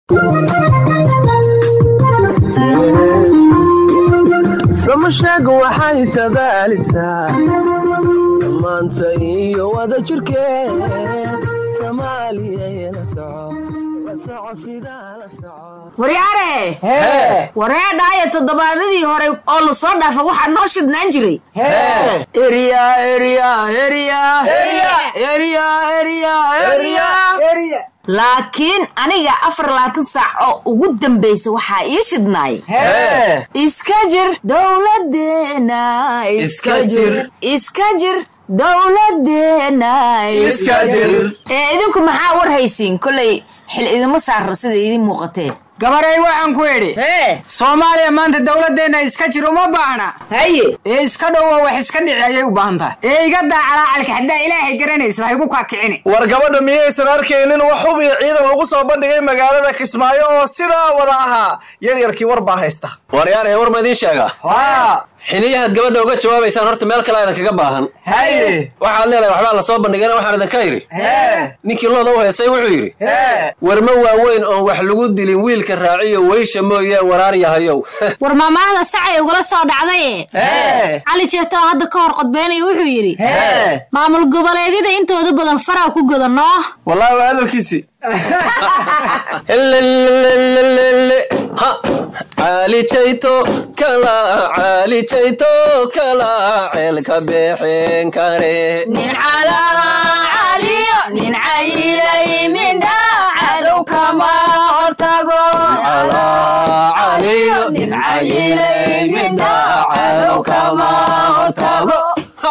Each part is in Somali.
samasheeg waxay sadaalisaa maanta iyo wada jirkeed soomaaliyana soco la soco sidaa la soco waryaare wareedhaayo toddobaadadii hore oo la soo dhaafa waxaa noo shidnaan jiray erya erya erya erya erya erya laakiin aniga afar labaatan saac oo ugu dambaysa waxaa ii shidnaay iska jir dowladeena iska jir iska jir dowladeena Iska jir. ee idinku maxaa war haysiin kolay xil idima saarra sida idin muuqatee gabarey waxaan ku idhi hee soomaaliya maanta dowladeenna iska jir uma baahna haye ee iska dhowo wax iska dhici ayay u baahan tahay ee iga daa calaacalka haddaa ilaahay garanaysa ha igu kaakicini war gabadha miyaysan arkaynin wax hub iyo ciidan lagu soo bandhigay magaalada kismaayo oo sidaa wada ahaa yaryarkii war baa haysta waryaaree war ma idiin sheegaa waa xiliyahaad gabadha uga jawaabaysaan horta meel kale aydan kaga baahan haye waxaad leedahay waxbaa la soo bandhigana waxaan idinka yidhi hee ninkii looda u heesay wuxuu yidhi hee warma waaweyn oon wax lagu dilin wiilka raaciyo weysha mooyee waraar yahayow war maamaahda sacay ugala soo dhacdaye hee cali jeeto oo hadda ka hor qodbeynaya wuxuu yidhi hee maamul goboleedyada intooda badan faraa ku godanoo wallaahi waa hadalkiisii Elelelelelele. ha caali jayto kala caali jayto kala ceelka beexeen kare nin calaacaliyo nin cayilay mindha cadow kama hortago caliyo nin cayilay midha cadow kama hortago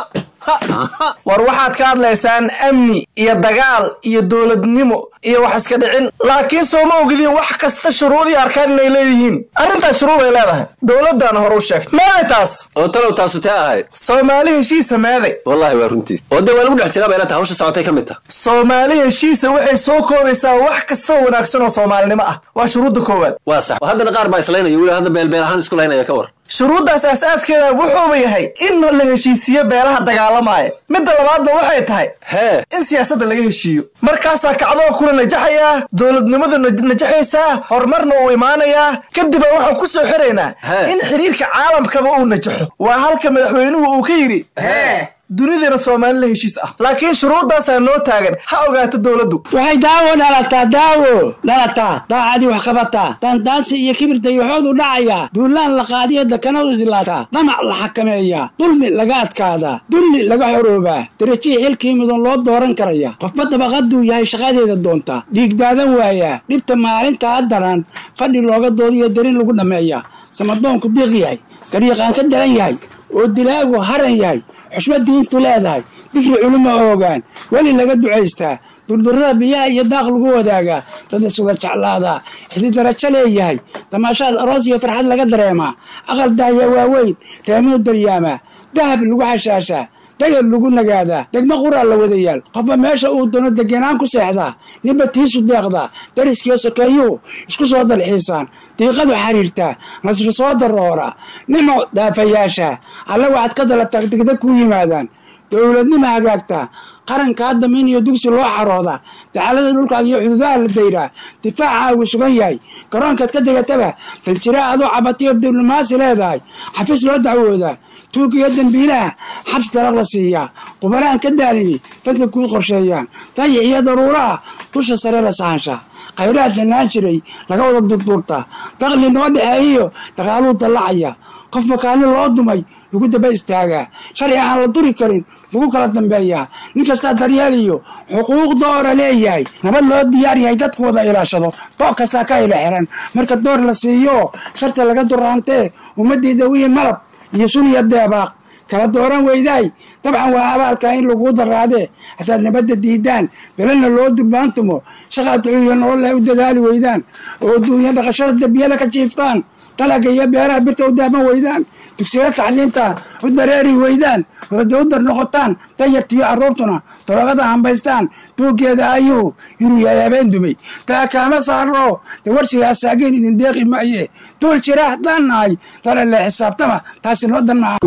war waxaad ka hadlaysaan amni iyo dagaal iyo dowladnimo iyo wax iska dhicin laakiin soo ma ogidin wax kasta shuruudii arkaan inay leeyihiin arrintaas shuruud ay leedahay dowladdaana hore u sheegtay meeday taas oo talow taasu tee ahayd soomaali heshiisa meeday wallaahi waa runtiis oo dee waa lagu dhex jiraa bayna tahay hawsha socotay ka mid tah soomaali heshiisa waxay soo koobaysaa wax kastoo wanaagsan oo soomaalinimo ah waa shuruudda koowaad waa sax haddana qaar baa islaynaya weli hadda beelbeel ahaan isku laynaya ka war shuruuddaas aas-aaskeeda wuxuuba yahay in la heshiisiyo beelaha dagaalamaya midda labaadna waxay tahay hee in siyaasadda laga heshiiyo markaasaa kacdoo kula najaxayaa dowladnimadu naj- najaxaysaa horumarna uu imaanayaa kadibaa waxaan ku soo xiraynaa He. in xiriirka caalamkaba uu najaxo waa halka madaxweynuhu uu ka yidhi dunidana soomaali la heshiis ah laakiin shuruuddaasaa noo taagan ha ogaato dowladdu waxay daawo dhalataa daawo dhalataa daacadii wax qabataa daandaansi iyo kibir dayaxoodu dhacayaa duulaan la qaadiyo dekanadu idilaataa damac la xakameeyaa dulmi laga adkaadaa dulli laga xoroobaa derajihii xilkii mudan loo dooran karaya qofba dabaqaduu yahay shaqadeeda doontaa dhiig daadan waayaa dhibta maalinta haddaran fadhi looga doodiyo darin lagu dhammeeyaa samadoonku diiq yahay garyaqaan ka daran yahay oo dilaagu haran yahay xushmad diintu leedahay digri culimo oogaan weli laga ducaystaa durdurada biyaha iyo daaq lagu wadaagaa dad isuga jeclaadaa xidi darajo leeyahay damaashaad aroos iyo farxad laga dareemaa aqal daahya waaweyn teemuu daryaamaa dahab lagu xashaashaa dagad lagu nagaadaa degmo quraa la wadayaal qofba meesha uu doono degenaan ku seexdaa ninba tiisu deeqdaa dariskiyo sokeeyuu isku soo dalxiisaan diiqadu xariirtaa nasri soo daroora nimo daafayaasha alla waxaad ka dalabtaa degdeg kuu yimaadaan dowladnimo hagaagtaa qaranka hadda min iyo dugsi loo xaroodaa dacalada dhulkaaga iyo xuduudaha la dayraa difaacaagu sugan yahay garoonkaad ka degataba daljira adoo cabatiyo diblomaasi leedahay xafiis loo dacwoodaa tuuga iyo dambiilaha xabsi dalaq la siiyaa qubanaan ka daalini dadka kuu qorsheeyaan dayax iyo daruuraha dusha sare la saanshaa khayraad lanaan jiray laga wada durduurtaa daqli noo dhexeeyiyo dhaqaaluu dallacaya qof makaalin loo dumay lagu daba istaagaa sharci aan la duri karin lagu kala dambeeyaa nin kastaa daryeeliyo xuquuq doora leeyahay nabad loo diyaar yahay dadku wada ilaashado dooc kastaa ka ila xiran marka door la siiyo sharta laga duraantee ummaddiida wii malab iyo suniya deebaaq kala dooran weydaay dabcan waa abaalka in laguu daraadee hataad nabadda diidaan belena loo durbaantumo shaqaad ducuyo nololeh u dadaali weydaan oo duunya dhaqashada dembiyada ka jiiftaan dalaga iyo beeraha birta u daaman weydaan dugsiyada tacliinta u dareeri weydaan wadada u dar noqotaan danyartiyo carruurtuna doroogada hambaystaan duugeeda ayuu inuu yahay habeen dumay taa kaama saaro de warsigaa saageen idin deeqi maaye duul jira haddaan nahay dala le xisaabtama taasi noo dan maha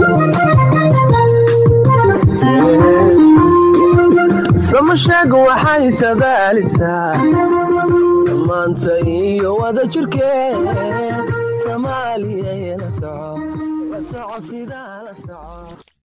samasheeg waxay sadaalisaa samaanta iyo wada jirkeed soomaaliya la soco la soco sidaa la soco